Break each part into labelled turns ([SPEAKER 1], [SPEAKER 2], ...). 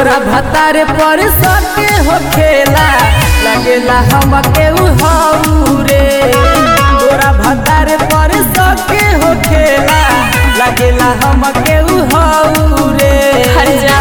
[SPEAKER 1] तोरा भतार पर सके हो खेला लगेला हम केहू हऊ रे तोरा भतार पर सके हो खेला लगेला हम केहू हऊ रे
[SPEAKER 2] हर जा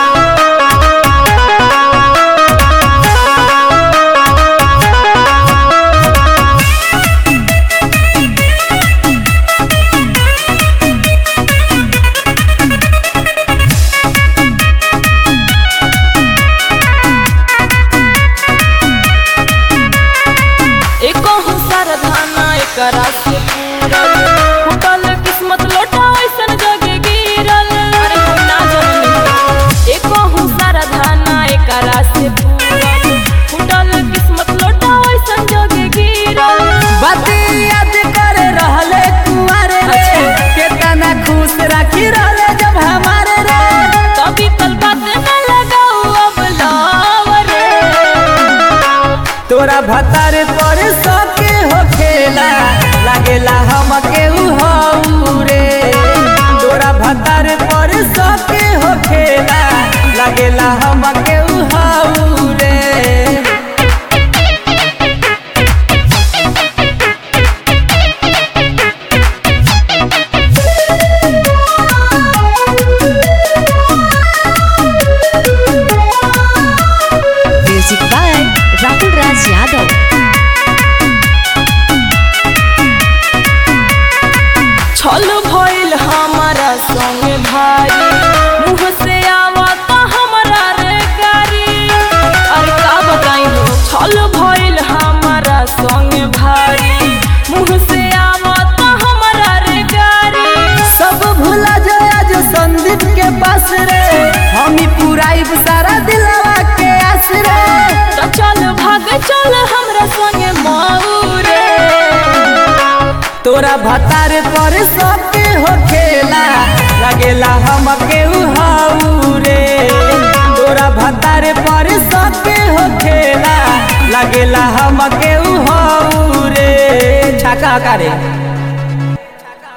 [SPEAKER 2] एको हुसार धाना एकरा से पूरल फुटल किस्मत लोटा ऐसन जगे गिरल अरे हम ना जननी एको हुसार धाना एकरा से पूरल फुटल किस्मत लोटा ऐसन जगे गिरल
[SPEAKER 1] बाती याद करे रहले कुआरे रे केतना खुश राखी रहले जब हमारे रे
[SPEAKER 2] कभी कल बात न लगाऊ अब लावरे
[SPEAKER 1] तोरा भतार पर सके हो खेला लागेला हम केहू हऊ रे तोरा भतार पर सके हो खेला लागेला हम केहू हऊ रे
[SPEAKER 3] Music by Rahul Raj Yadav.
[SPEAKER 2] छल भइल हमारा संग भाई मुँह से आवता हमरा रे गारी अरे का बताई हो छल भइल हमारा संग भाई मुँह से आवता हमरा रे गारी
[SPEAKER 1] सब भूला जाया जो संदीप के पास रे हम ही पुराइब सारा दिलवा के आस रे
[SPEAKER 2] तो चल भाग चल हमरा संग माऊ रे
[SPEAKER 1] तोरा भतार पर सके हो खेला लगेला हम केहू हऊ रे तोरा भतार पर सके हो खेला लगेला हम केहू हऊ रे छका करे